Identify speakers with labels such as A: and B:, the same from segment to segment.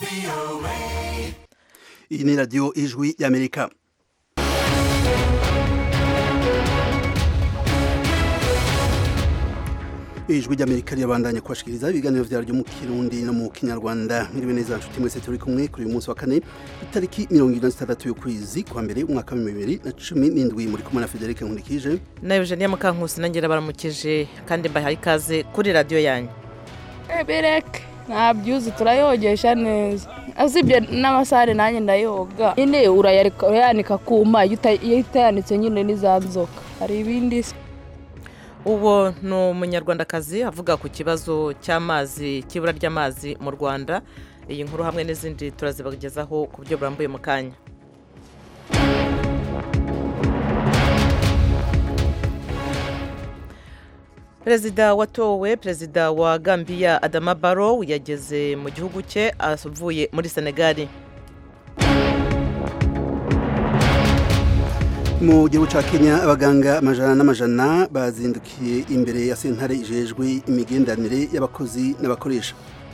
A: iyi ni radiyo ijwi y'amerika ijwi ry'amerika rirabandanya kubashikiriza ibiganiro vyaryo mu kirundi no mu kinyarwanda mwiriwe neza nshuti mwese turi kumwe kuri uyu munsi wa kane itariki mirongo ine na zitandatu y'ukwezi kwa mbere umwaka wa bibiri na cumi n'indwi muri kumwe na federike nkurikije
B: na eugenia mukankusi nangira baramukije kandi mbahaye ikaze kuri radiyo yanyu
C: bereke ntabyuzi turayogesha neza usibye n'amasare nanjye ndayoga nyine urayanika kuma iyo utayanitse nyine n'iza nzoka hari ibindi se
B: uwo ni umunyarwandakazi avuga ku kibazo cy'amazi cy'ibura ry'amazi mu rwanda iyi nkuru hamwe n'izindi turazibagezaho ku buryo burambuye mu kanya perezida watowe perezida wa gambia adama barrow yageze mu gihugu cye avuye muri senegali
A: mu gihugu cya kenya abaganga amajana n'amajana bazindukiye imbere ya sentare ijejwe imigenderanire y'abakozi n'abakoresha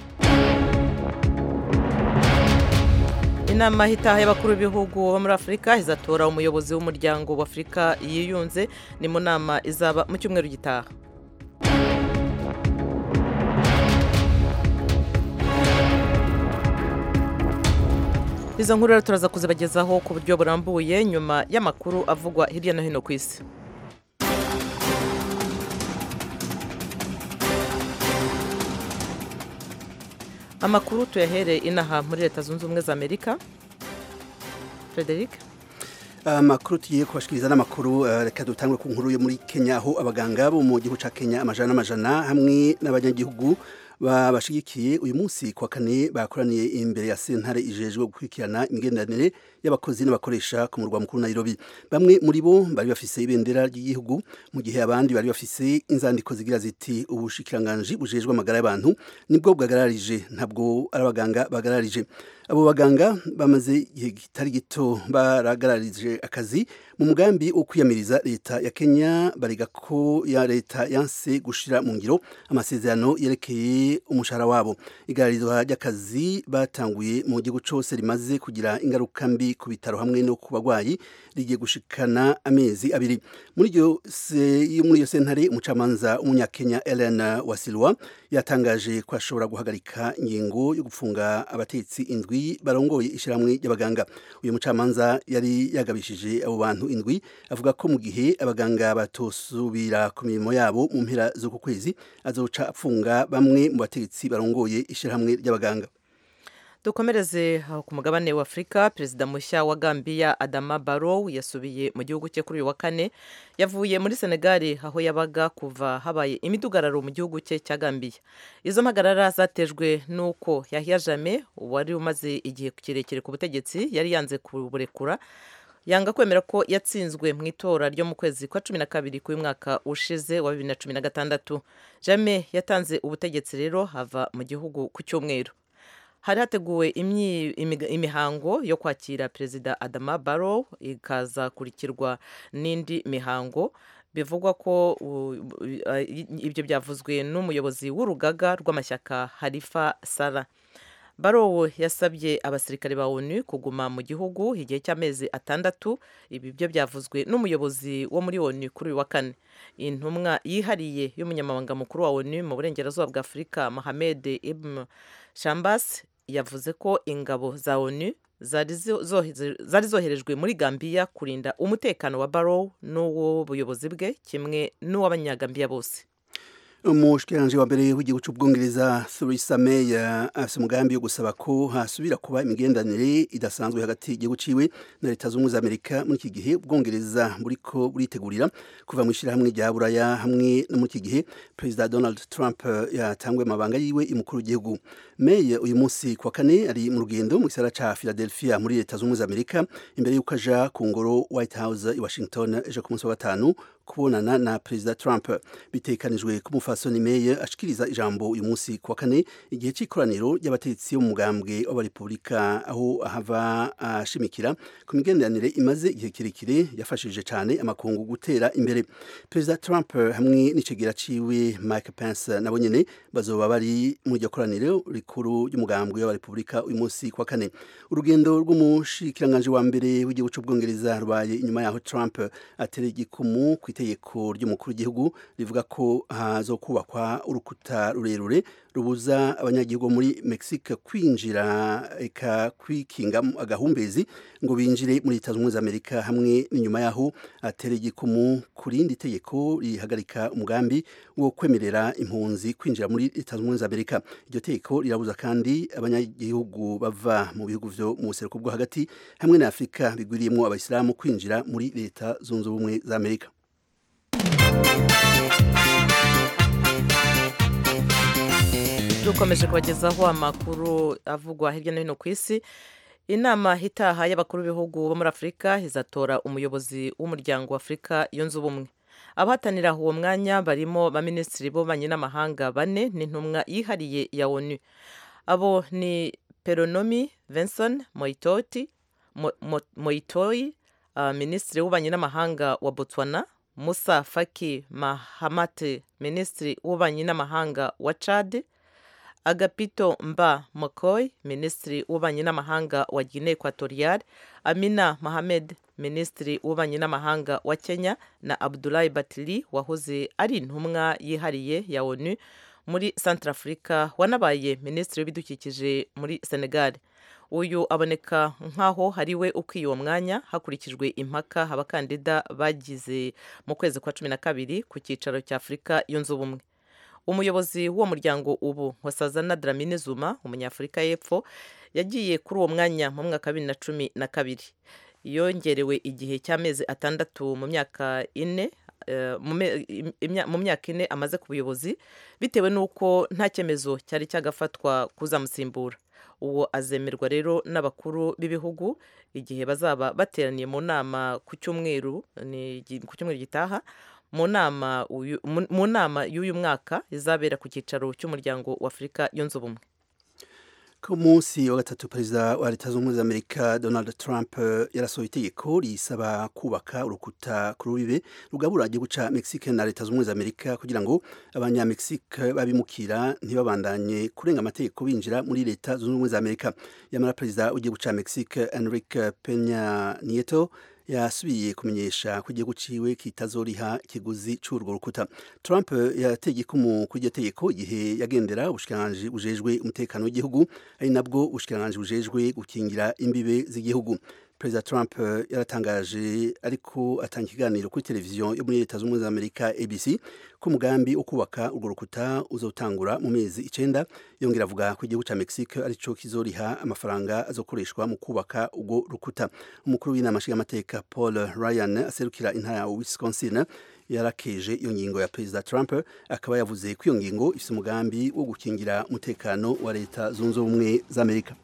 B: inama y'itaha y'abakuru b'ibihugu bo muri afurika izatora umuyobozi w'umuryango w'afurika yiyunze ni mu nama izaba mu cyumweru gitaha izo nkuru rero turaza kuzibagezaho ku buryo burambuye nyuma y'amakuru avugwa hirya no hino ku isi amakuru tuyahere inaha muri leta zunze ubumwe za amerika frederic
A: amakuru tugiye kubashikiriza n'amakuru reka dutangwe ku nkuru yo muri kenya aho abaganga bo mu gihugu cya kenya amajana n'amajana hamwe n'abanyagihugu babashigikiye uyu munsi kwa kane bakoraniye imbere ya sentare ijejwe gukurikirana imigenderanire y'abakozi n'abakoresha ku murwa mukuru Nairobi bamwe muri bo bari bafise ibendera ry'igihugu mu gihe abandi bari bafise inzandiko zigira ziti ubushikiranganji bujejwe amagara y'abantu nibwo bwagararije ntabwo ari abaganga bagararije abo baganga bamaze igihe kitari gito baragararije akazi mu mugambi wo kwiyamiriza leta ya Kenya bariga ko ya leta yanse gushira mu ngiro amasezerano yerekeye umushahara wabo igararizwa ry'akazi batanguye mu gihugu cyose rimaze kugira ingaruka mbi ku bitaro hamwe no ku bagwayi rigiye gushikana amezi abiri muri iyo muri iyo sentare umucamanza w'umunyakenya Ellen Wasilwa yatangaje ko ashobora guhagarika ingingo yo gufunga abatetsi indwi barongoye ishyirahamwe ry'abaganga uyu mucamanza yari yagabishije abo bantu indwi avuga ko mu gihe abaganga batosubira ku mirimo yabo mu mpera z'uku kwezi azoca apfunga bamwe mu bategetsi barongoye ishyirahamwe ry'abaganga
B: dukomereze ku mugabane wa afurika perezida mushya wa gambia adama barrow yasubiye mu gihugu cye kuri uyu wa kane yavuye muri senegali aho yabaga kuva habaye imidugararo mu gihugu cye cya gambia izo mpagarara zatejwe n'uko yahiya jame wari umaze igihe kirekire ku butegetsi yari yanze kuburekura yanga kwemera ko yatsinzwe mu itora ryo mu kwezi kwa cumi na kabiri k'uyu mwaka ushize wa bibiri na cumi na gatandatu jame yatanze ubutegetsi rero hava mu gihugu ku cyumweru hari hateguwe imihango yo kwakira perezida adama barrow ikazakurikirwa n'indi mihango bivugwa ko ibyo byavuzwe n'umuyobozi w'urugaga rw'amashyaka harifa sara barrow yasabye abasirikare ba onu kuguma mu gihugu igihe cy'amezi atandatu ibi byo byavuzwe n'umuyobozi wo muri onu kuri uyu wa kane intumwa yihariye y'umunyamabanga mukuru wa onu mu burengerazuba bwa afurika mohamed ibn shambas yavuze ko ingabo za onu zari zoherejwe muri gambiya kurinda umutekano wa barrow n'uw'ubuyobozi bwe kimwe n'uw'abanyagambiya bose
A: umushikiranganji wa mbere w'igihugu cy'ubwongereza Theresa May afite umugambi wo gusaba ko hasubira kuba imigenderanire idasanzwe hagati y'igihugu ciwe na leta z'ubumwe za Amerika muri iki gihe ubwongereza buriko buritegurira kuva mu ishyirahamwe rya buraya hamwe no muri iki gihe perezida Donald Trump yatanguye amabanga yiwe y'umukuru w'igihugu May uyu munsi kwa kane ari mu rugendo mu gisagara ca Philadelphia muri leta z'ubumwe za Amerika imbere y'uko aja ku ngoro White House i Washington ejo ku munsi wa gatanu kubonana na perezida Trump bitekanijwe ko umufasoni May ashikiriza ijambo uyu munsi ku wa kane igihe c'ikoraniro ry'abategetsi bo mu mugambwe w'abarepubulika aho ahava ashimikira ku migenderanire imaze igihe kirekire yafashije cyane amakungu gutera imbere perezida Trump hamwe n'icegera ciwe Mike Pence nabo nyene bazoba bari mu iryo koraniro rikuru ry'umugambwe w'abarepubulika uyu munsi ku wa kane urugendo rw'umushikiranganje wa mbere w'igihugu c'ubwongereza rubaye inyuma yaho Trump atera igikumu ku itegeko ry'umukuru w'igihugu rivuga ko hazokubakwa urukuta rurerure rubuza abanyagihugu muri Mexique kwinjira eka kwikinga agahumbezi ngo binjire muri Leta Zunze Amerika hamwe n'inyuma yaho atera igikumu ku rindi tegeko rihagarika umugambi wo kwemerera impunzi kwinjira muri Leta Zunze Amerika iryo tegeko rirabuza kandi abanyagihugu bava mu bihugu vyo mu buseruko bwo hagati hamwe na Afrika bigwiriyemo abayisilamu kwinjira muri Leta Zunze Ubumwe za Amerika
B: dukomeje kubagezaho amakuru avugwa hirya no hino ku isi inama itaha y'abakuru b'ibihugu bo muri afurika izatora umuyobozi w'umuryango wa afurika yunze ubumwe abahatanira uwo mwanya barimo baminisitiri b'ububanyi n'amahanga bane n'intumwa yihariye ya onu abo ni peronomi Vincent moitoti Mo, Mo, moitoyi uh, minisitiri w'ububanyi n'amahanga wa botswana musa faki mahamate minisitiri w'ububanyi n'amahanga wa chad agapito mba mokoy minisitiri w'ububanyi n'amahanga wa guinea equatorial amina mohamed minisitiri w'ububanyi n'amahanga wa kenya na abdulahi batili wahoze ari intumwa yihariye ya onu muri centrafrica wanabaye minisitiri w'ibidukikije muri senegal uyu aboneka nk'aho hariwe ukwiye uwo mwanya hakurikijwe impaka abakandida bagize mu kwezi kwa cumi na kabiri ku cyicaro cya afurika yunze ubumwe umuyobozi w'uwo muryango ubu wasazana dramini zuma umunyafurika y'epfo yagiye kuri uwo mwanya mu mwaka wa bibiri na cumi na kabiri yongerewe igihe cy'amezi atandatu mu myaka ine mu myaka ine amaze ku buyobozi bitewe n'uko nta cyemezo cyari cyagafatwa kuzamusimbura uwo azemerwa rero n'abakuru b'ibihugu igihe bazaba bateraniye mu nama ku cyumweru ku cyumweru gitaha mu nama mu nama y'uyu mwaka izabera ku cyicaro cy'umuryango wa afurika yunze ubumwe
A: ku munsi wa gatatu perezida wa leta zunze ubumwe za amerika donald trump yarasohoye itegeko risaba kubaka urukuta ku rubibe rugabura igihugu ca mexique na leta zunze ubumwe za amerika kugira ngo abanyamexique babimukira ntibabandanye kurenga amategeko binjira muri leta zunze ubumwe za amerika yamara perezida w'igihugu ca mexique enrique penya nieto yasubiye kumenyesha ko igihugu ciwe kitazoriha ikiguzi c'urwo rukuta Trump yateye ikumu kuri iryo tegeko igihe yagendera ubushikiranganji bujejwe umutekano w'igihugu ari nabwo ubushikiranganji bujejwe gukingira imbibe z'igihugu perezida Trump yaratangaje ariko atanga ikiganiro kuri televiziyo yo muri leta z'ubumwe za amerika abc ko umugambi wo kubaka urwo rukuta uzotangura mu mezi icenda yongera avuga ko igihugu ca mexique arico kizoriha amafaranga azokoreshwa mu kubaka urwo rukuta umukuru w'inama nshingamateka paul ryan aserukira intara ya wisconsin yarakeje iyo ngingo ya perezida Trump akaba yavuze ko iyo ngingo ifite umugambi wo gukingira umutekano wa leta zunze ubumwe za amerika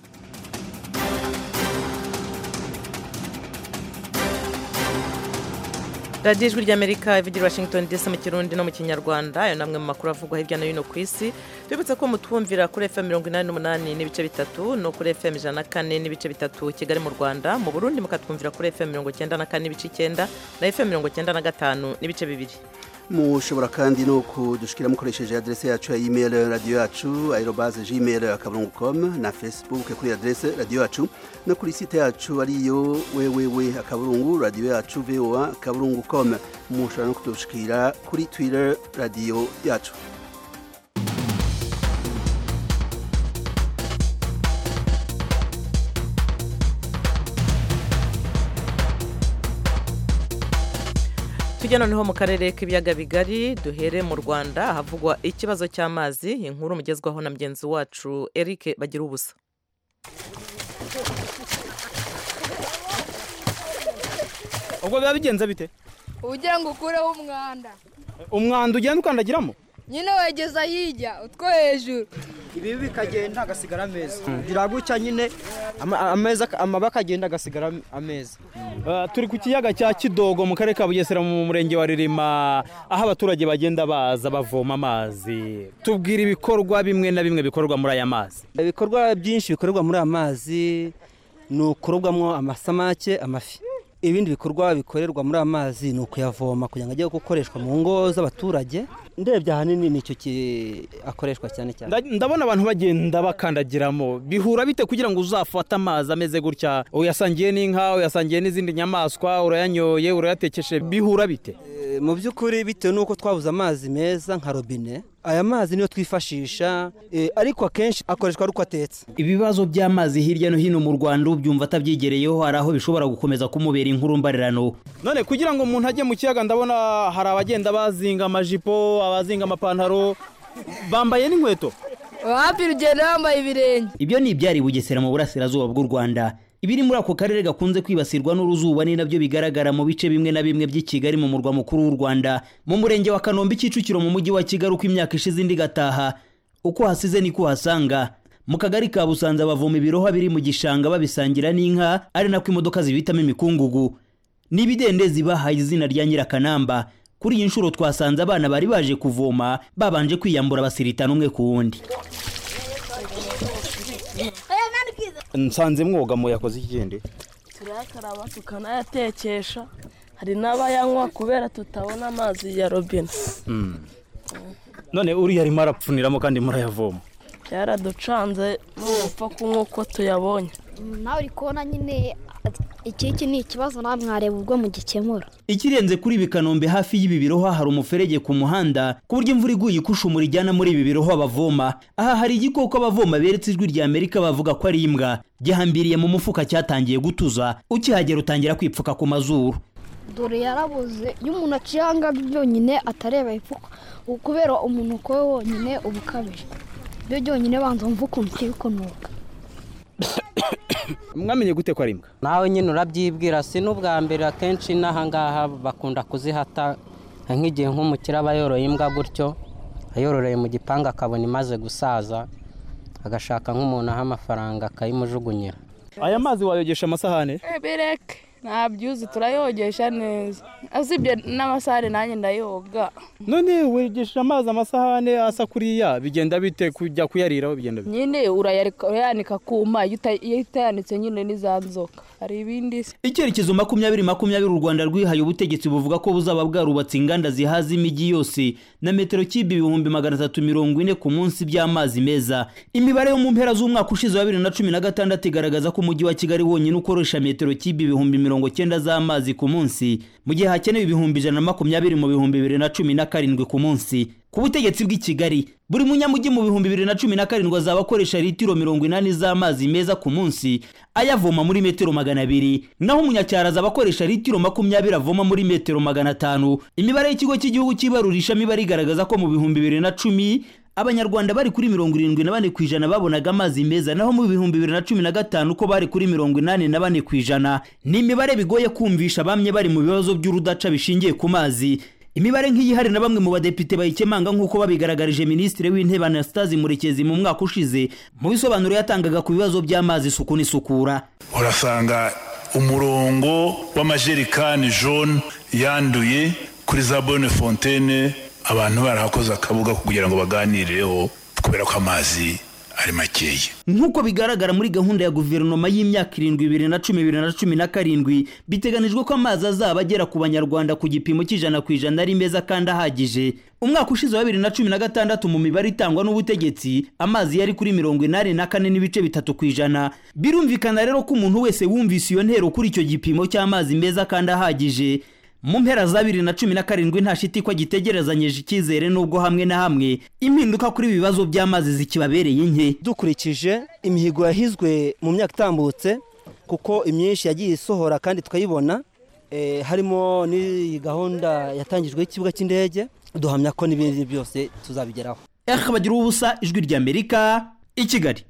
B: radiyo ijwi ry'amerika ivugira washington dc mu kirundi no mu kinyarwanda ayo namwe mu makuru avugwa hirya no hino ku isi tubibutse ko mutwumvira kuri fm mirongo inani n'umunani n'ibice bitatu no kuri fm ijana na kane n'ibice bitatu kigali mu rwanda mu burundi mukatwumvira kuri fm mirongo icyenda na kane n'ibice icyenda na fm mirongo icyenda na gatanu n'ibice bibiri
A: mushobora kandi no kudushikira mukoresheje adrese yacu ya email radio yacu aerobaze gmail akaburungu com na facebook kuri adrese radio yacu no kuri site yacu ariyo wewewe akaburungu radio yacu voa akaburungu com mushobora no kudushikira kuri twitter radio yacu
B: tujya noneho mu karere k'ibiyaga bigari duhere mu rwanda ahavugwa ikibazo cy'amazi inkuru mugezwaho na mugenzi wacu eric bagira ubusa
D: ubwo biba bigenze bite
E: ugira ngo ukureho umwanda
D: umwanda ugenda ukandagiramo
C: nyine wegeza hirya utwo hejuru
D: ibi bikagenda hagasigara ameza kugira gutya nyine ama- ameza amaba akagenda agasigara ameza
E: Uh, turi ku kiyaga cya kidogo mu karere ka bugesera mu murenge wa ririma aho abaturage bagenda baza bavoma amazi tubwira ibikorwa bimwe na bimwe bikorwa muri aya mazi
D: ibikorwa byinshi bikorerwa muri aya mazi ni ukurobwamo amasamake amafi ibindi bikorwa bikorerwa muri aya mazi ni ukuyavoma kugira ngo ajye gukoreshwa mu ngo z'abaturage ndebye ahanini nicyo ki- akoreshwa cyane cyane
E: Nda- ndabona abantu bagenda bakandagiramo bihura bite kugira ngo uzafate amazi ameze gutya uyasangiye n'inka uyasangiye n'izindi nyamaswa urayanyoye urayatekeshe bihura bite
D: Eh, mu by'ukuri bitewe n'uko twabuze amazi meza nka robine aya mazi niyo twifashisha eh, ariko akenshi akoreshwa ari uko atetse
F: ibibazo by'amazi hirya no hino mu rwanda ubyumva atabyigereyeho hari aho bishobora gukomeza kumubera inkuru mbarirano
E: none kugira ngo umuntu ajye mu kiyaga ndabona hari abagenda bazinga amajipo abazinga amapantaro bambaye n'inkweto
C: wapi rugendo wambaye ibirenge
F: ibyo ni ibyari bugesera mu burasirazuba bw'u rwanda ibiri muri ako karere gakunze kwibasirwa n'uruzuba ni nabyo bigaragara mu bice bimwe na bimwe by'i kigali mu murwa mukuru w'u rwanda mu murenge wa kanombe kicukiro mu mujyi wa kigali uko imyaka ishize indi igataha uko hasize niko uhasanga mu kagari ka busanza bavoma ibirohwa biri mu gishanga babisangira n'inka ari nako imodoka zibitamo imikungugu n'ibidendezi bahaye izina rya nyirakanamba kuri iyi nshuro twasanze abana bari baje kuvoma babanje kwiyambura basiritana umwe ku wundi
E: nsanze mwogamo yakoze ikigende
G: turayakaraba tukanayatekesha hari n'abayanywa kubera tutabona amazi ya robine
E: none uriya arimo arapfuniramo kandi murayavoma
G: byaraducanze n'umupfa kunywa uko tuyabonye
H: nawe uri kubona nyine iki iki ni ikibazo nawe mwareba ubwo mugikemura
F: ikirenze kuri ibi kanombe hafi y'ibi birohwa hari umuferege ku muhanda ku buryo imvura iguye ikushumura ijyana muri ibi birohwa bavoma aha hari igikoko abavoma beretse ijwi rya amerika bavuga ko ari imbwa gihambiriye mu mufuka cyatangiye gutuza ukihagera utangira kwipfuka ku mazuru
H: dore yarabuze iyo umuntu aciye ahangaha byonyine atareba ifuka kubera umuntu ko we wonyine uba ukabije byo byonyine banza wumva ukuntu utari kunuka
E: mwamenye gute ko ari imbwa
I: nawe nyine urabyibwira si n'ubwa mbere akenshi n'ahangaha bakunda kuzihata nk'igihe nk'umukire aba yoroye imbwa gutyo ayororeye mu gipangu akabona imaze gusaza agashaka nk'umuntu aha amafaranga akayimujugunyira
E: aya mazi wayogesha amasahane
C: bireke ntabyuzi turayogesha neza usibye n'amasare nanjye ndayoga
E: none wegesha amazi amasahane asa kuriya bigenda bite kujya kuyariraho bigenda bite
C: nyine urayareka urayanika kuma iyo uta- iyo utayanitse nyine n'iza nzoka hari ibindi se
F: icyerekezo makumyabiri makumyabiri u rwanda rwihaye ubutegetsi buvuga ko buzaba bwarubatse inganda zihaza imijyi yose na metero kibi ibihumbi magana atatu mirongo ine ku munsi by'amazi meza imibare yo mu mpera z'umwaka ushize wa bibiri na cumi na gatandatu igaragaza ko umujyi wa kigali wonyine ukoresha metero kibi ibihumbi mirongo cyenda z'amazi ku munsi mu gihe hakenewe ibihumbi ijana na makumyabiri mu bihumbi bibiri na cumi na karindwi ku munsi ku butegetsi bw'i kigali buri munyamujyi mu bihumbi bibiri na cumi na karindwi azaba akoresha litiro mirongo inani z'amazi meza ku munsi ayavoma muri metero magana abiri naho umunyacyaro azaba akoresha litiro makumyabiri avoma muri metero magana atanu imibare y'ikigo cy'igihugu cy'ibarurishamibare igaragaza ko mu bihumbi bibiri na cumi abanyarwanda bari kuri mirongo irindwi na bane ku ijana babonaga amazi meza naho mu bihumbi bibiri na cumi na gatanu ko bari kuri mirongo inani na bane ku ijana ni imibare bigoye kumvisha bamwe bari mu bibazo by'urudaca bishingiye ku mazi imibare nk'iyi hari na bamwe mu badepite bayikemanga nk'uko babigaragarije minisitiri w'intebe anastase murekezi mu mwaka ushize mu bisobanuro yatangaga ku bibazo by'amazi isuku n'isukura
J: urasanga umurongo w'amajerikani jone yanduye kuri za bone fontaine abantu barahakoze akabuga kugira ngo baganireho kubera ko amazi ari makeya
F: nk'uko bigaragara muri gahunda ya guverinoma y'imyaka irindwi bibiri na cumi bibiri na cumi na karindwi biteganijwe ko amazi azaba agera ku banyarwanda ku gipimo cy'ijana ku ijana ari meza kandi ahagije umwaka ushize wa bibiri na cumi na gatandatu mu mibare itangwa n'ubutegetsi amazi yari kuri mirongo inani na kane n'ibice bitatu ku ijana birumvikana rero ko umuntu wese wumvise iyo ntero kuri icyo gipimo cy'amazi meza kandi ahagije mu mpera za bibiri na cumi na karindwi nta shiti ko gitegerezanyije icyizere n'ubwo hamwe na hamwe impinduka kuri ibi bibazo by'amazi zikibabereye nke
D: dukurikije imihigo yahizwe mu myaka itambutse kuko imyinshi yagiye isohora kandi tukayibona eh, harimo n'iyi gahunda yatangijwe y'ikibuga cy'indege duhamya ko n'ibindi byose tuzabigeraho
F: akabagira ubusa ijwi ry'amerika i kigali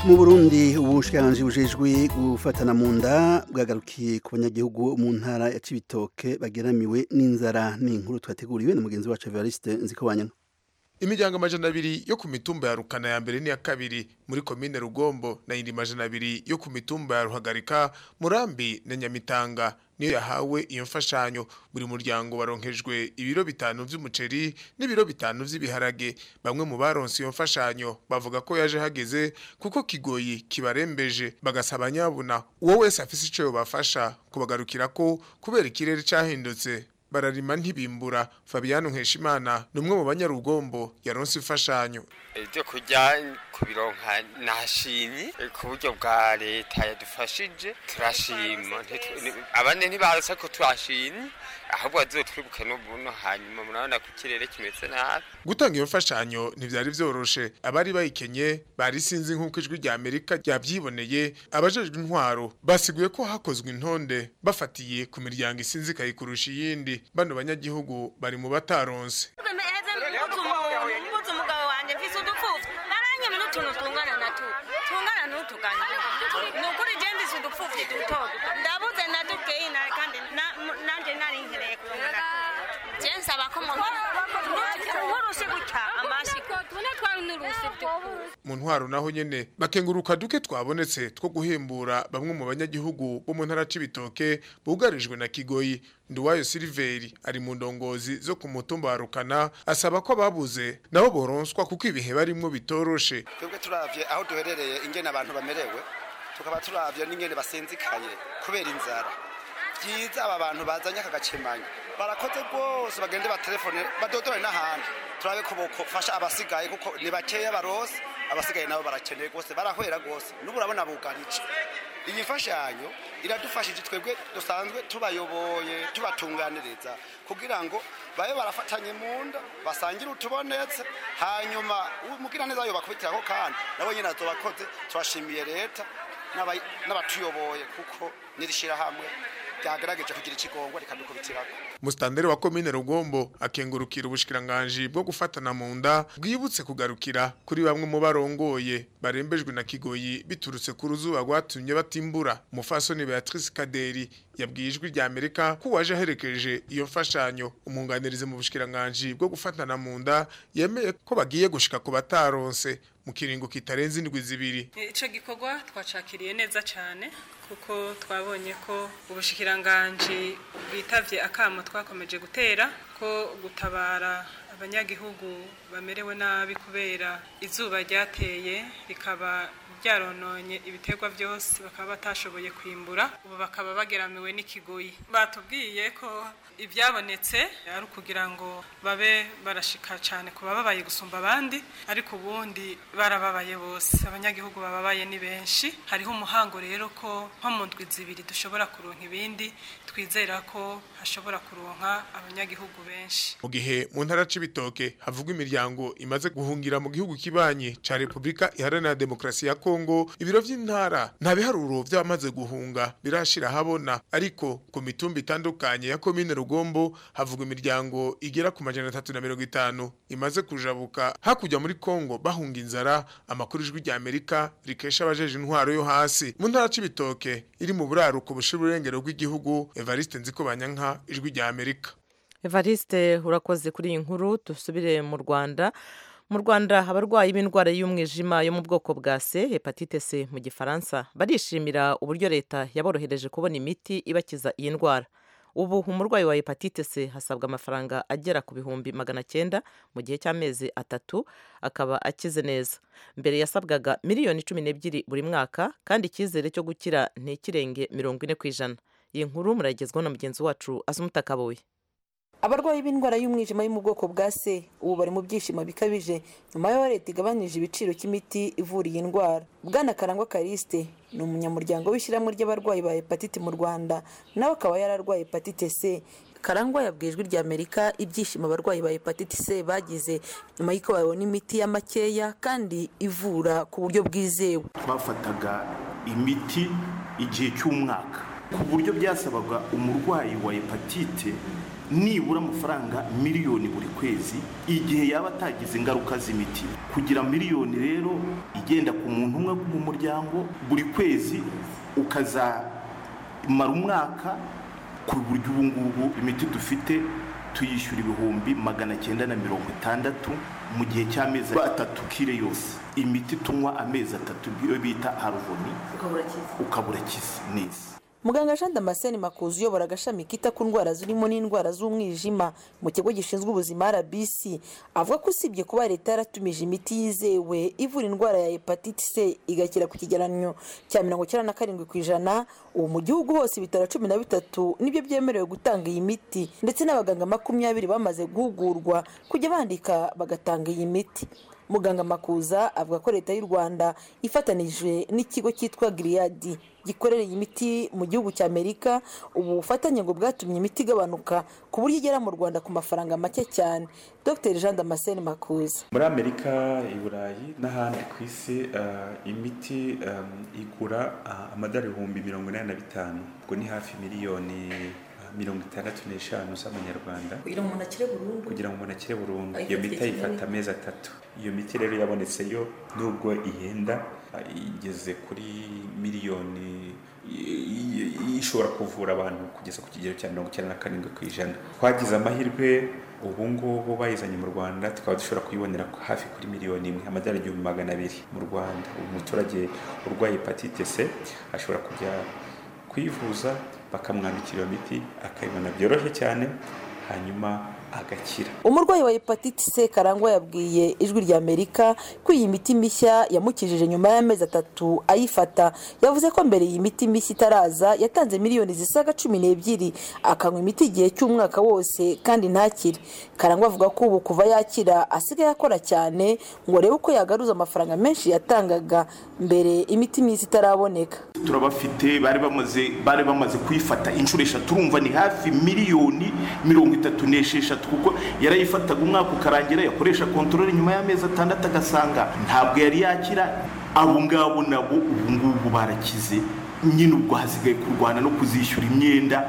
A: mu burundi ubushikiranganji bujejwe gufatana mu nda bwagarukiye ku banyagihugu mu ntara ya cibitoke bageramiwe n'inzara n'inkuru twateguriwe na mugenzi wacu evariste nzikobanyana
K: imiryango amajana abiri yo ku mitumba ya rukana ya mbere n'iya kabiri muri komine rugombo na yindi majana abiri yo ku mitumba ya ruhagarika murambi na nyamitanga niyo yahawe iyo mfashanyo buri muryango baronkejwe ibiro bitanu vy'umuceri n'ibiro bitanu vy'ibiharage bamwe mu baronse iyo mfashanyo bavuga ko yaje hageze kuko kigoyi kibarembeje bagasaba nyabuna uwo wese afise ico yobafasha kubagarukira ko kubera ikirere cahindutse bararima ntibimbura Fabiano Nkeshimana ni umwe mu banyarugombo yaronse imfashanyo
L: ibyo kurya kubironka nashimye ku buryo bwa leta yadufashije turashima abandi ntibazi ko turashimye ahubwo bazotwibuke n'ubuno hanyuma murabona ko ikirere kimeze nabi
K: gutanga iyo mfashanyo ntivyari vyoroshe abari bayikenye bari sinzi nk'uko ijwi rya amerika ryavyiboneye abajejwe intwaro basiguye ko hakozwe intonde bafatiye ku miryango isinzikaye kurusha iyindi bano banyagihugu bari mu bataronse
M: ndabuze na dukeyi kandi nanjye nari nkereye kubona nsaba ko nk'urusi gutya amasiko tune twari n'urusi
K: mu ntwaro naho nyene bakenguruka duke twabonetse two guhembura bamwe mu banyagihugu bo mu ntara c'ibitoke bugarijwe na kigoyi nduwayo siliveri ari mu ndongozi zo ku mutumba wa rukana asaba ko ababuze nabo boronswa kuko ibihe barimwo bitoroshe
N: twebwe turavye aho duherereye ingene abantu bamerewe tukaba turavye n'ingene basinzikaye kubera inzara byiza aba bantu bazanye aka gakemanyi barakoze rwose bagende batelefone badodore n'ahandi turabe ko bofasha abasigaye kuko ni bakeya barose abasigaye nabo barakeneye rwose barahwera rwose n'ubu urabona bugarije iyi mfashanyo iradufashije twebwe dusanzwe tubayoboye tubatunganiriza kugira ngo babe barafatanye mu nda basangire utubonetse hanyuma umugira neza yobakubitiraho kandi nabo nyine azobakoze turashimiye leta n'abatuyoboye kuko nirishirahamwe ryagerageje kugira ikigongwa rikadukubitirako
K: Mustandere wa komine Rugombo akengurukira ubushikiranganje bwo gufatana mu nda bwibutse kugarukira kuri bamwe mu barongoye barembejwe na kigoyi biturutse ku ruzuba rwatumye batimbura mufasoni Beatrice Kaderi yabwiye ijwi rya Amerika ko waje aherekeje iyo mfashanyo umunganirize mu bushikiranganje bwo gufatana mu nda yemeye ko bagiye gushika ku bataronse mu kiringo kitarenze indwi zibiri
O: ico gikorwa twacakiriye neza cyane kuko twabonye ko ubushikiranganje bwitavye akamo twakomeje gutera ko gutabara abanyagihugu bamerewe nabi kubera izuba ryateye rikaba byarononye ibiterwa byose bakaba batashoboye kwimbura ubu bakaba bageramiwe n'ikigoyi batubwiye ko ibyabonetse ari ukugira ngo babe barashika cyane ku bababaye gusumba abandi ariko ubundi barababaye bose abanyagihugu bababaye ni benshi hariho umuhango rero ko nko mu ndwi zibiri dushobora kuronka ibindi twizera ko hashobora kuronka abanyagihugu benshi
K: mu gihe mu ntara c'ibitoke havugwa imiryango imaze guhungira mu gihugu kibanyi ca Republika Iharanira Demokarasi ya Kongo ibiro vy'intara nta biharuro vy'abamaze guhunga birashira habona ariko ku mitumba itandukanye ya komine Rugombo havugwa imiryango igera ku majana 350 imaze kujabuka hakurya muri Kongo bahunga inzara amakuru ijwi rya Amerika rikesha abajeje intwaro yo hasi mu ntara c'ibitoke iri mu buraruko bushira urengero rw'igihugu Evariste Nzikobanyanka ijwi rya Amerika
B: Evariste urakoze kuri iyi nkuru dusubire mu Rwanda mu Rwanda abarwayi b'indwara y'umwijima yo mu bwoko bwa C hepatite C mu gifaransa barishimira uburyo leta yaborohereje kubona imiti ibakiza iyi ndwara ubu umurwayi wa hepatite C hasabwa amafaranga agera ku bihumbi magana cyenda mu gihe cy'amezi atatu akaba akize neza mbere yasabwaga miliyoni cumi n'ebyiri buri mwaka kandi icyizere cyo gukira ntikirenge mirongo ine ku ijana iyi nkuru muragezwaho na mugenzi wacu azumutakaboye
P: abarwayi b'indwara y'umwijima yo mu bwoko bwa c ubu bari mu byishimo bikabije nyuma y'aho leta igabanyije ibiciro cy'imiti ivura iyi ndwara bwana karangwa karisite ni umunyamuryango w'ishyirahamwe ry'abarwayi ba hepatite mu rwanda nawe akaba yararwaye hepatite c karangwa yabwiye ijwi rya amerika ibyishimo abarwayi ba hepatite c bagize nyuma y'uko babona imiti ya makeya kandi ivura ku buryo bwizewe
Q: twafataga imiti igihe cy'umwaka ku buryo byasabaga umurwayi wa hepatite nibura amafaranga miliyoni buri kwezi igihe yaba atagize ingaruka z'imiti kugira miliyoni rero igenda ku muntu umwe mu muryango buri kwezi ukazamara umwaka ku buryo ubu ngubu imiti dufite tuyishyura ibihumbi magana cyenda na mirongo itandatu mu gihe cy'amezi atatu kire yose imiti tunywa amezi atatu iyo bita haruvoni ukaba urakize neza
P: muganga jean damascene makuzi uyobora agashami kita ku ndwara zirimo n'indwara z'umwijima mu kigo gishinzwe ubuzima rbc avuga ko usibye kuba leta yaratumije imiti yizewe ivura indwara ya hepatite c igakira ku kigereranyo cya mirongo icyenda na karindwi ku ijana ubu mu gihugu hose ibitaro cumi na bitatu nibyo byemerewe gutanga iyi miti ndetse n'abaganga makumyabiri bamaze guhugurwa kujya bandika bagatanga iyi miti muganga makuza avuga ko leta y'u rwanda ifatanije n'ikigo cyitwa giriyadi gikorera iyi miti mu gihugu cya amerika ubu bufatanye ngo bwatumye imiti igabanuka ku buryo igera mu rwanda ku mafaranga make cyane dr jean damascene makuza
R: muri amerika i burayi n'ahandi ku isi imiti igura amadolari ibihumbi mirongo inani na bitanu ubwo ni hafi miliyoni mirongo itandatu n'eshanu z'amanyarwanda
P: kugira ngo umuntu akire burundu
R: kugira ngo umuntu akire burundu iyo miti ayifata amezi atatu iyo miti rero yabonetse yo nubwo ihenda igeze kuri miliyoni ishobora kuvura abantu kugeza ku kigero cya mirongo icyenda na karindwi ku ijana twagize amahirwe ubu ngubu bayizanye mu rwanda tukaba dushobora kuyibonera hafi kuri miliyoni imwe amadolari igihumbi magana abiri mu rwanda umuturage urwaye hepatite c ashobora kujya kwivuza bakamwandikira iyo miti akayibona byoroshye cyane hanyuma agakira
P: umurwayi wa hepatite c karangwa yabwiye ijwi rya amerika ko iyi miti mishya yamukijije nyuma y'amezi atatu ayifata yavuze ko mbere iyi miti mishya itaraza yatanze miliyoni zisaga cumi n'ebyiri akanywa imiti igihe cy'umwaka wose kandi ntakire karangwa avuga ko ubu kuva yakira asigaye akora cyane ngo arebe uko yagaruza amafaranga menshi yatangaga mbere imiti mishya itaraboneka
Q: turabafite bari bamaze bari bamaze kuyifata inshuro eshatu urumva ni hafi miliyoni mirongo itatu n'esheshatu kuko yarayifataga umwaka ukarangira yakoresha kontorore nyuma y'amezi atandatu agasanga ntabwo yari yakira abo ngabo nabo ubu ngubu barakize nyine ubwo hasigaye kurwana no kuzishyura imyenda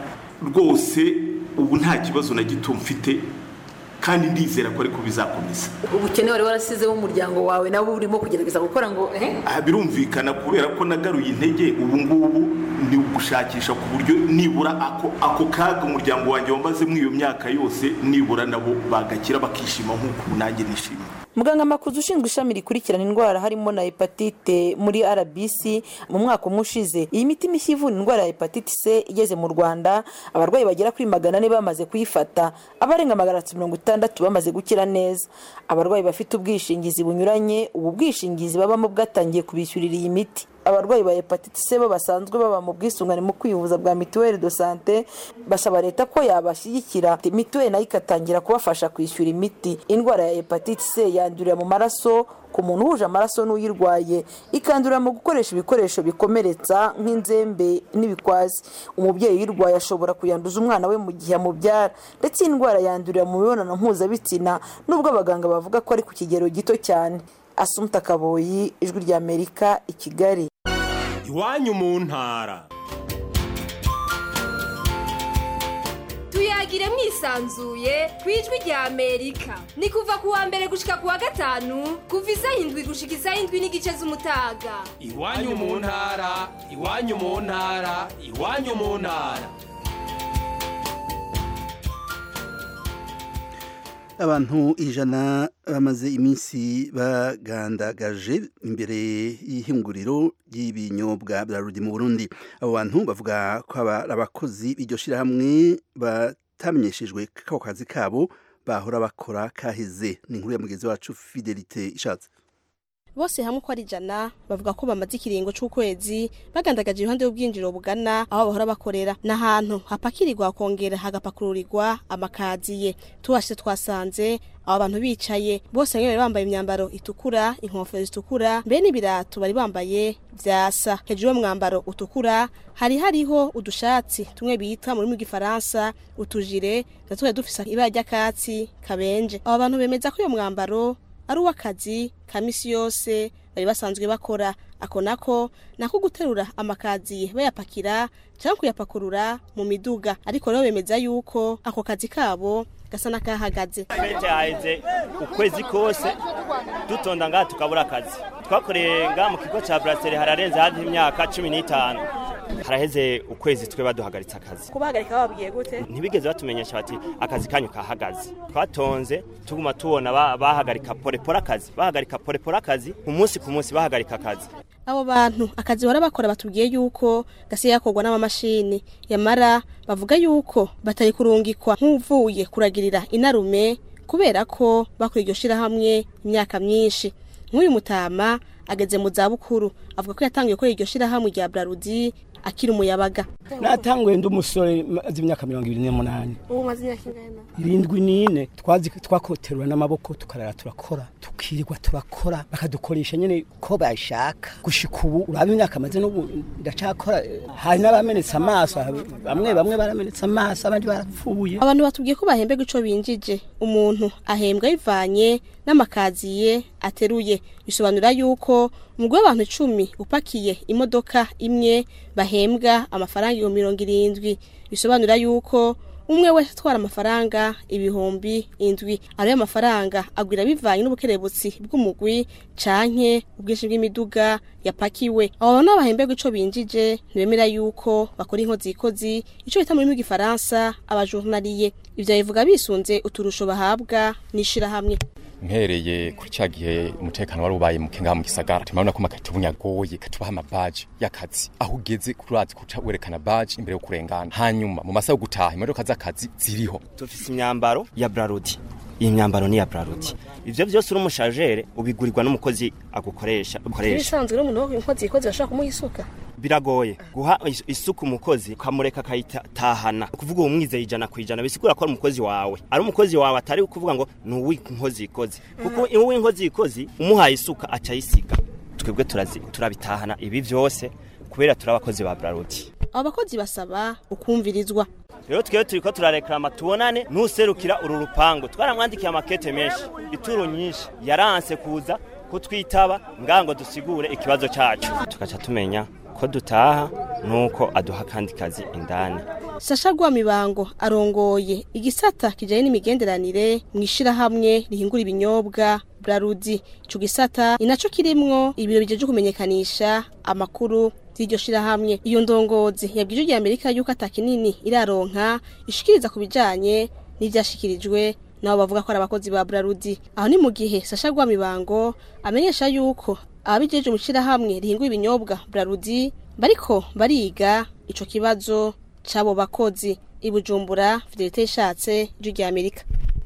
Q: rwose ubu nta kibazo na gito mfite kandi ndizera ko ariko bizakomeza
P: ubukene wari warasizeho umuryango wawe nawe urimo kugerageza gukora ngo
Q: birumvikana kubera ko nagaruye intege ubu ngubu ni ugushakisha ku buryo nibura ako ako kaga umuryango wanjye wambazemo iyo myaka yose nibura nabo bagakira bakishima nk'uko nanjye nishimye
P: muganga makuzi ushinzwe ishami rikurikirana indwara harimo na hepatite muri rbc mu mwaka umwe ushize iyi miti mishya ivura indwara ya hepatite c igeze mu rwanda abarwayi bagera kuri magana ane bamaze kuyifata abarenga magana atatu mirongo itandatu bamaze gukira neza abarwayi bafite ubwishingizi bunyuranye ubu bwishingizi babamo bwatangiye kubishyurira iyi miti abarwayi ba hepatite c bo basanzwe baba mu bwisungane mu kwivuza bwa mituweli do sante basaba leta ko yabashyigikira mituweli nayo ikatangira kubafasha kwishyura imiti indwara ya hepatite c yandurira mu maraso ku muntu uhuje amaraso n'uyirwaye ikandurira mu gukoresha ibikoresho bikomeretsa nk'inzembe n'ibikwazi umubyeyi uyirwaye ashobora kuyanduza umwana we mu gihe amubyara ndetse iyi ndwara yandurira mu mibonano mpuzabitsina nubwo abaganga bavuga ko ari ku kigero gito cyane asumta kaboyi ijwi rya amerika i kigali
S: iwanyu mu ntara
T: tuyagire mwisanzuye ku ijwi rya amerika ni kuva ku wa mbere gushika ku wa gatanu kuva isaha indwi gushika isaha indwi n'igice z'umutaga
S: iwanyu mu ntara iwanyu mu ntara iwanyu mu ntara
A: abantu ijana bamaze iminsi bagandagaje imbere y'ihinguriro ry'ibinyobwa bya rudi mu burundi abo bantu bavuga ko abakozi b'iryo shyirahamwe batamenyeshejwe ko kazi kabo bahora bakora kaheze ni inkuru ya mugenzi wacu fidelite ishatse
U: bose hamwe uko ari ijana bavuga ko bamaze ikiringo c'ukwezi bagandagaje iruhande y'ubwinjiriro bugana aho bahora bakorera n'ahantu hapakirirwa hakongera hagapakururirwa amakaziye tubashitse twasanze abo bantu bicaye bose bamwe bari bambaye imyambaro itukura inkofero zitukura mbere n'ibirato bari bambaye vyasa hejuru y'umwambaro utukura hari hariho udushatsi tumwe bita mu rurimi rw'igifaransa utujire natwo dufise ibara ry'akatsi kabenje abo bantu bemeza ko uyo mwambaro ari uw'akazi ka misi yose bari basanzwe bakora ako nako nako guterura amakaziye bayapakira cyangwa kuyapakurura mu miduga ariko rero bemeza yuko ako kazi kabo gasa n'akahagaze
G: benshi haheze ukwezi kose dutonda ngaha tukabura akazi twakoreye ngaha mu kigo cya buraseri hararenze hafi imyaka cumi n'itanu haraheze ukwezi twe baduhagaritse akazi
U: kubahagarika bababwiye gute
G: ntibigeze batumenyesha bati akazi kanyu kahagaze twatonze tuguma tubona ba- bahagarika porepora akazi bahagarika porepora akazi ku munsi ku munsi bahagarika akazi
U: abo bantu akazi bahora bakora batubwiye yuko gasiye gakorwa n'amamashini yamara bavuga yuko batari kurungikwa nk'uvuye kuragirira inarume kubera ko bakora iryo shirahamwe imyaka myinshi nk'uyu mutama ageze mu zabukuru avuga ko yatangiye gukora iryo shirahamwe rya brarudi akiri umuyabaga
V: natanguye ndi umusore maze imyaka mirongo ibiri n'umunani
U: ubu maze imyaka ingana
V: irindwi n'ine twazi twakoterura n'amaboko tukarara turakora tukirirwa turakora bakadukoresha nyine ko bashaka gushika ubu uraba imyaka maze n'ubu ndacakora hari n'abamenetse amaso bamwe bamwe baramenetse amaso abandi barapfuye
U: abantu batubwiye ko bahembwa ico binjije umuntu ahembwa bivanye n'amakaziye ateruye bisobanura yuko umugwi w'abantu icumi upakiye imodoka imwe bahembwa amafaranga ibihumbi mirongo irindwi bisobanura yuko umwe wese atwara amafaranga ibihumbi indwi ayo mafaranga agwira bivanye n'ubukerebutsi bw'umugwi canke ubwinshi bw'imiduga yapakiwe abo bantu bahembwa ico binjije ntibemera yuko bakora inkozi ikozi ico bita mu rurimi rw'igifaransa abajurnaliye ivyo bivuga bisunze uturusho bahabwa n'ishirahamwe
W: mpereye kuri cya gihe umutekano wari ubaye muke ngaha mu gisagara turabona ko amakati yagoye katubaha amabaji y'akazi aho ugeze kurazi kuca werekana baji imbere yo kurengana hanyuma mu masaha yo gutaha imodoka z'akazi ziriho
G: dufise imyambaro ya brarudi iyi myambaro ni iya brarudi ivyo vyose uri umushajere ubigurirwa n'umukozi agukoresha ukoresha
U: ibisanzwe n'umuntu wo inkozi ikozi bashobora kumuha isuka
G: biragoye guha is- isuku umukozi ukamureka akayitahana kuvuga uwo mwizeye ijana ku ijana bisigura ko ari umukozi wawe ari umukozi wawe atari kuvuga ngo ni uw'inkozi ikozi kuko uw'inkozi ikozi umuhaye isuka aca ayisiga twebwe turazi turabitahana ibi vyose kubera turi abakozi ba brarudi
U: abo bakozi basaba ukumvirizwa
G: rero twebwe turiko turareklama tubonane n'userukira uru rupangu twaramwandikiye amakete menshi ituro nyinshi yaranse kuza kutwitaba ngaha ngo dusigure ikibazo cacu tugaca tumenya ko dutaha nuko aduha kandi kazi indani
U: sasha rwamibango arongoye igisata kijanye n'imigenderanire mu ishirahamwe rihingura ibinyobwa brarudi ico gisata ni naco kirimwo ibiro bijeje kumenyekanisha amakuru z'iryo shirahamwe iyo ndongozi yabwije rya amerika yuko ata kinini iraronka ishikiriza ku bijanye n'ivyashikirijwe nabo bavuga ko ari abakozi ba brarudi aho ni mu gihe sasha rwamibango amenyesha yuko ababijeje mu shirahamwe rihingura ibinyobwa brarudi bariko bariga ico kibazo c'abo bakozi i bujumbura fidelite ishatse ijwi rya amerika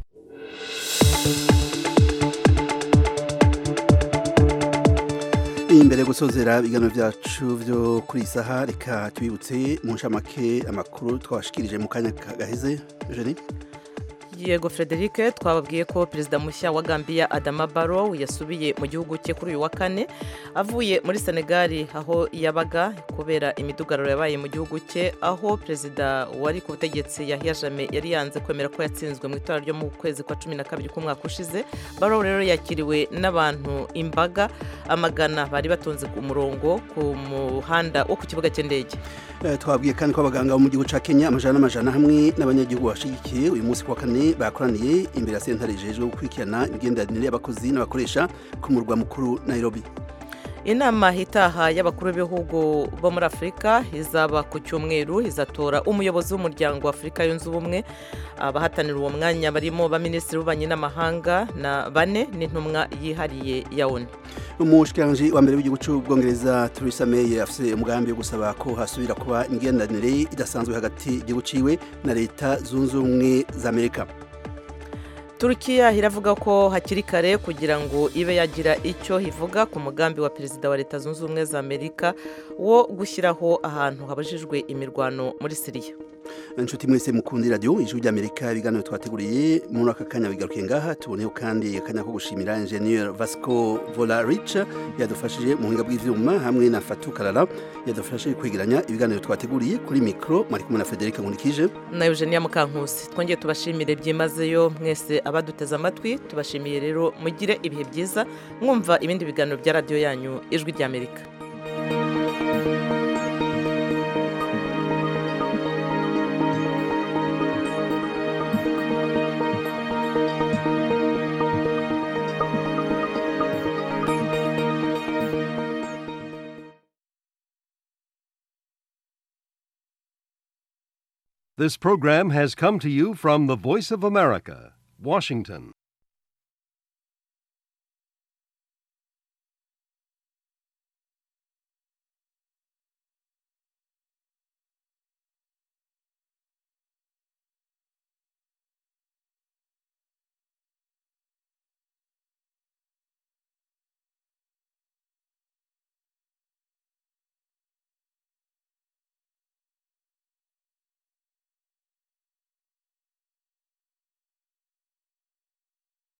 A: imbere yo gusozera ibiganiro byacu byo kuri iyi saha reka tubibutse mu nshamake amakuru twabashikirije mu kanya gaheze jeni
B: yego frederic twababwiye ko perezida mushya wa gambia adama barrow yasubiye mu gihugu cye kuri uyu wa kane avuye muri senegali aho yabaga kubera imidugararo yabaye mu gihugu cye aho perezida wari ku butegetsi yahya jame yari yanze kwemera ko yatsinzwe mu itora ryo mu kwezi kwa cumi na kabiri k'umwaka ushize barrow rero yakiriwe n'abantu imbaga amagana bari batonze ku murongo ku muhanda wo ku kibuga cy'indege
A: Eh, twabwiye kandi ko abaganga bo mu gihugu ca Kenya amajana n'amajana hamwe n'abanyagihugu bashigikiye uyu munsi ku wa kane bakoraniye imbere ya sentare ijejwe gukurikirana imigenderanire y'abakozi n'abakoresha ku murwa mukuru Nairobi
B: inama itaha y'abakuru b'ibihugu bo muri afurika izaba ku cyumweru izatora umuyobozi w'umuryango wa afurika yunze ubumwe abahatanira uwo mwanya barimo baminisitiri w'ububanyi n'amahanga na bane n'intumwa yihariye ya onu
A: umushikiranganji wa mbere w'igihugu cy'ubwongereza Theresa May afise umugambi wo gusaba ko hasubira kuba imigenderanire idasanzwe hagati y'igihugu ciwe na leta zunze ubumwe za Amerika
B: turukiya iravuga ko hakiri kare kugira ngo ibe yagira icyo ivuga ku mugambi wa perezida wa leta zunze ubumwe za amerika wo gushyiraho ahantu habajijwe imirwano muri siriya
A: inshuti mwese mukundi radio ijwi ry'amerika ibiganiro twateguriye muri aka kanya bigarukiye ngaha tuboneho kandi akanya ko gushimira ingenieur vasco volarich yadufashije mu buhinga bw'ivyuma hamwe na fatu karara yadufashije kwegeranya ibiganiro twateguriye kuri mikro mwari kumwe na frederic nkunikije
B: na eugenia mukankusi twongeye tubashimire byimazeyo mwese abaduteze amatwi tubashimiye rero mugire ibihe byiza mwumva ibindi biganiro bya radiyo yanyu ijwi ry'amerika
E: This program has come to you from the Voice of America, Washington.